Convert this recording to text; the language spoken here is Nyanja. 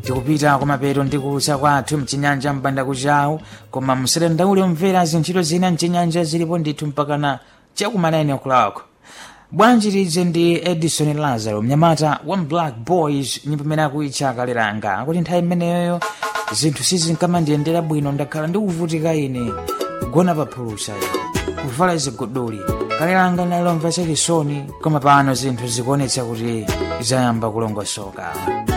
tikupita kumapeto ndi kucha kwathu mchinyanja mpanda kuchawu koma musadandaule omvera zintchito zina mchinyanja zilipo ndithu mpakana chakumanani okulawako bwanji lidze ndi edison lazaro mnyamata wa black boys nyimbo imene akuitcha kaliranga akuti nthawi imeneyoyo zinthu sizinkamandiyendera bwino ndakhala ndikuvutika ine kugona pa phulusa kuvala ziguduli kaliranga nalomva chachisoni koma pano zinthu zikuonetsa kuti zayamba kulongosoka